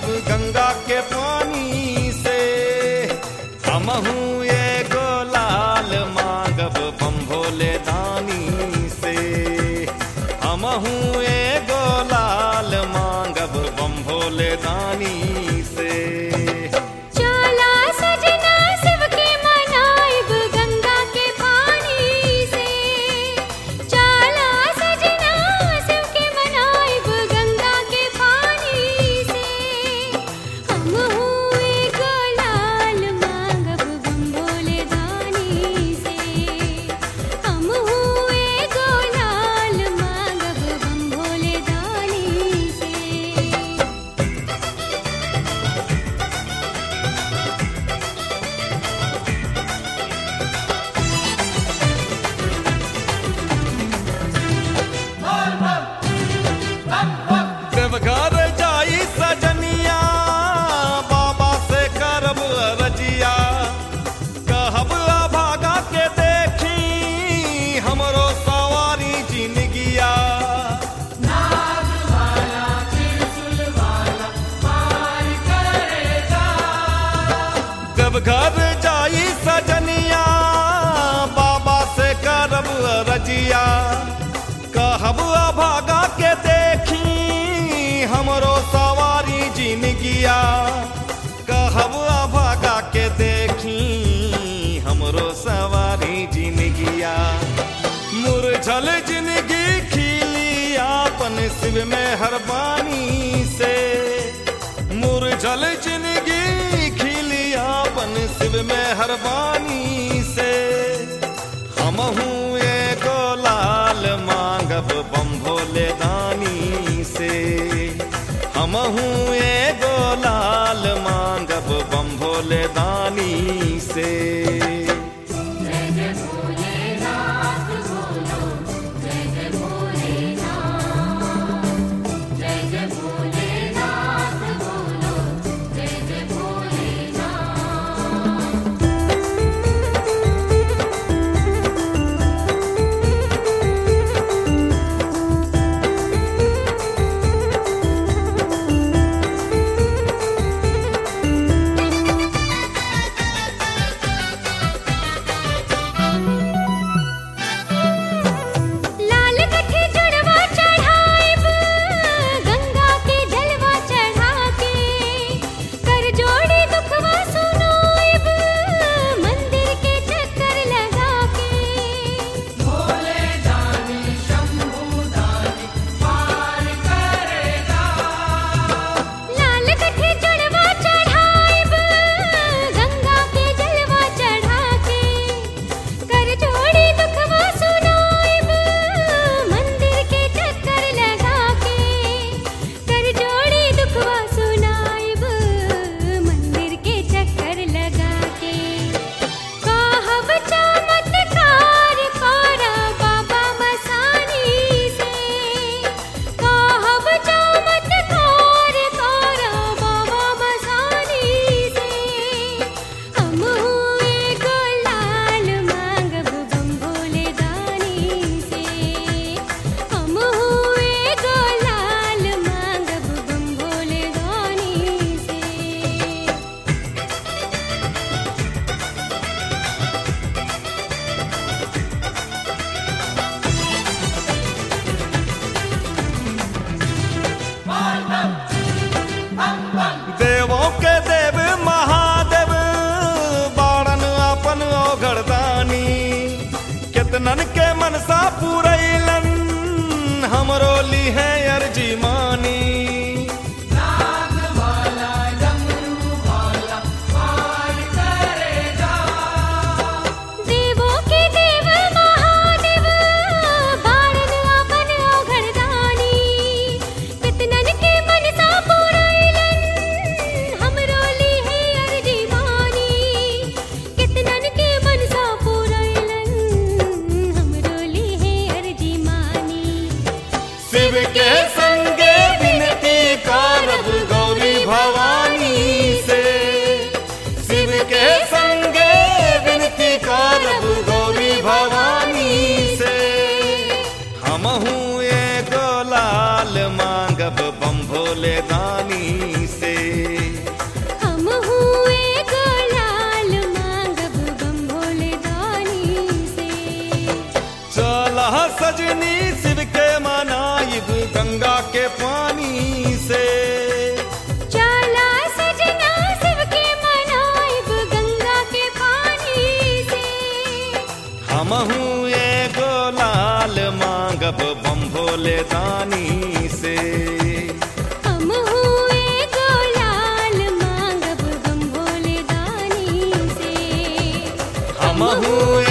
मनाइब गंगा के पानी से हमहू एगो लाल मांगब बम भोले दानी से हमहू एगो लाल मांगब बम भोले दानी से चला सजना शिव के मनाइब गंगा के पानी से चला सजना शिव के मनाइब गंगा के पानी से हम हुए गोलाल मांगब बम भोले दानी से हम हुए गोलाल मांगब बम भोले दानी से देवघर जाई सजनिया बाबा से करब रजिया कहब भागा के देखी हमरो सवारी जिनगिया देवघर जाई सजनिया बाबा से करब रजिया कहब भागा के देखी हमरो सवारी जिनगिया कहब भागा के देखी हमरो सवारी जिनगिया मुरझल जिंदगी खिली आपन शिव में हरबानी से मुरझल जिंदगी खिली आपन शिव में हरबानी से हमहू एगो लाल मांगब बम भोले दानी से हमहू एगो लाल मांगब बम भोले दानी से लाल कठी जुड़वा चढ़ाइब गंगा के जलवा चढ़ा के कर जोड़ी दुखवा सुनाइब मंदिर के चक्कर लगा के लाल कठी जुड़वा चढ़ाइब गंगा के जलवा चढ़ा के कर जोड़ी दुखवा सुनाइब मंदिर के चक्कर लगा के कर जोड़ी दुखवा सुनाइब मंदिर के चक्कर लगा के कहब चमत्कार करा बाबा मसानी से कहब चमत्कार करा बाबा मसानी से हम हुए गोलाल मांगब बम भोले दानी से हम हुए गोलाल मांगब बम भोले दानी से देवों के देव महादेव बाड़न अपन ओघरदानी केतनन के मनसा पुरैलन हमरो ली है अर्जी मानी देवों के देव महादेव बाणन आपन ओघरदानी कितनन के मनसा पुरैलन हमरो ली है अर्जी मानी कितनन के मनसा पुरैलन हमरो ली है अर्जी मानी शिव के हमहू एगो लाल मांगब बम भोले दानी से हम हुए गोलाल मांगब हम भोले दानी से हमहू